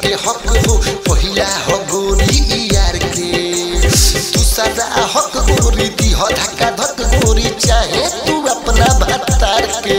के हक हो पहिला हो गोरी यार के दूसरा हक गोरी दी हो धक्का धक गोरी चाहे तू अपना भत्तार के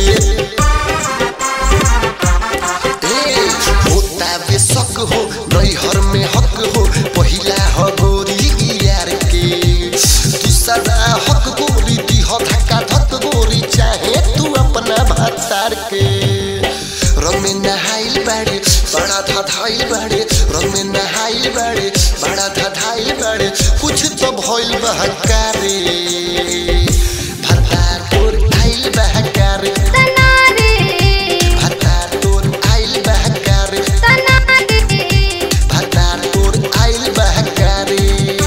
ए, होता बेशक हो नैहर में हक हो पहिला हो गोरी यार के दूसरा हक गोरी दी हो धक्का धक गोरी चाहे तू अपना भत्तार के रंग में नहाइल बाड़े बड़ा धधाइल बाड़े रंग में नहाइल बाड़े बड़ा धधाइल बाड़े कुछ तो भइल बहकारे भत्तार तोर आइल बहकारे तनारे भत्तार तोर आइल बहकारे तनारे भत्तार तोर आइल बहकारे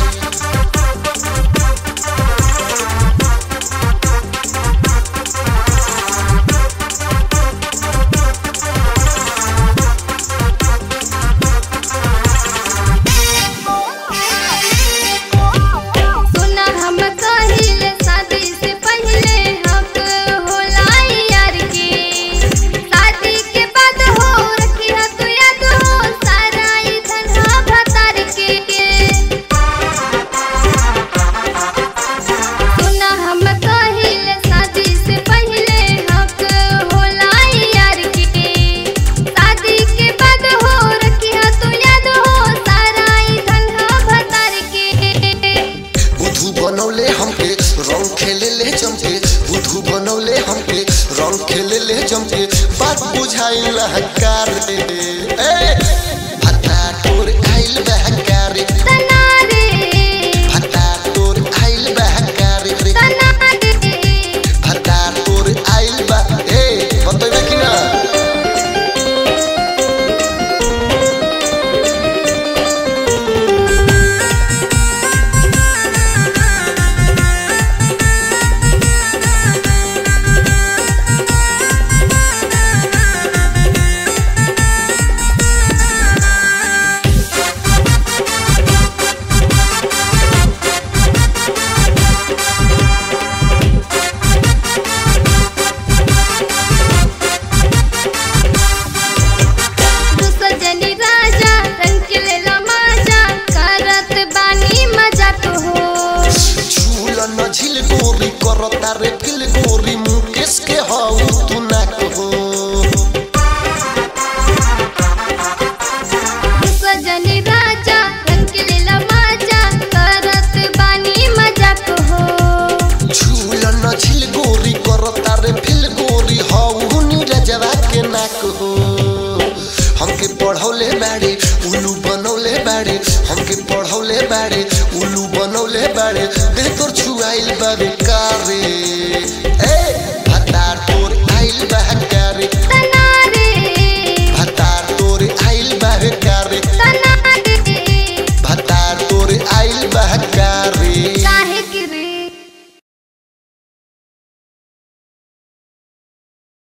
सुना हम कहिले शादी से पहले हक होला यार के शादी के बाद हो रखी है तू याद हो सारा ई धनहा भतार के सुना हम कहिले शादी से पहले हक होला यार के शादी के बाद हो रखी है तू याद हो सारा ई धनहा भतार के बुधु बनौले हमके रंग खेले ले जमके बुधु बनौले हमके रंग खेले ले जमके बात बुझाइल हकार रे ए भत्ता तोर आइल बहकार तनारे भत्ता तोर आइल बहकार रे तनारे भत्ता तोर आइल बा ए बतैबे कि ना दुसजनी राजा रंग के लेला माजा करत बानी मजा तो हो झूल न झिल गोरी करता रे फिल गोरी मुकेश के हाउ तू ना कहो दुसजनी राजा रंग के लेला माजा करत बानी मजा तो हो झूल न झिल गोरी करता रे फिल गोरी हाउ नीरजवा के ना कहो हमके पढ़ौले बाड़े उल्लू बनौले बाड़े हमके पढ़ौले बाड़े उल्लू बनौले बाड़े देह तोर छुआइल बाड़े